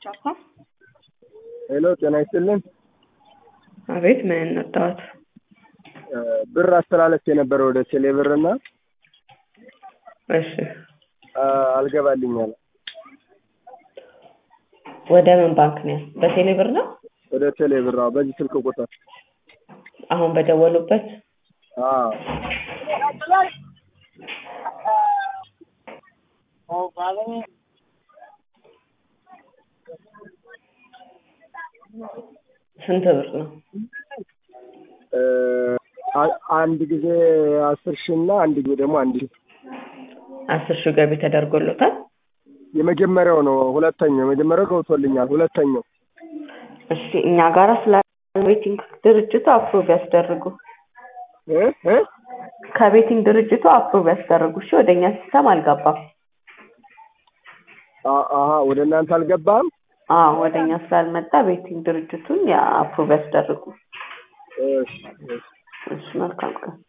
ቻፓ ሄሎ ጤና ይስጥልን። አቤት ምን እንርዳዎት? ብር አስተላለፍ የነበረ ወደ ቴሌ ብር እና እሺ አልገባልኝ አለ። ወደ ምን ባንክ ነው? በቴሌ ብር ነው? ወደ ቴሌ ብር አዎ፣ በዚህ ስልክ ቁጥር አሁን በደወሉበት? አዎ። ስንት ብር ነው? አ- አንድ ጊዜ አስር ሺህ እና አንድ ጊዜ ደግሞ አንድ ሺህ አስር ሺህ ገቢ ተደርጎሎታል? የመጀመሪያው ነው። ሁለተኛው የመጀመሪያው ገብቶልኛል። ሁለተኛው እሺ እኛ ጋራ ስለ ቤቲንግ ድርጅቱ አፕሮቭ ያስደርጉ። እ እ ከቤቲንግ ድርጅቱ አፕሮቭ ያስደርጉ። እሺ ወደ እኛ ሲስተም አልገባም። አ- አሀ ወደ እናንተ አልገባም። አዎ ወደ እኛ ስላልመጣ ቤቲንግ ድርጅቱን ያ አፕሮቭ ያስደርጉ። እሺ እሺ። እሺ መልካም ቀን።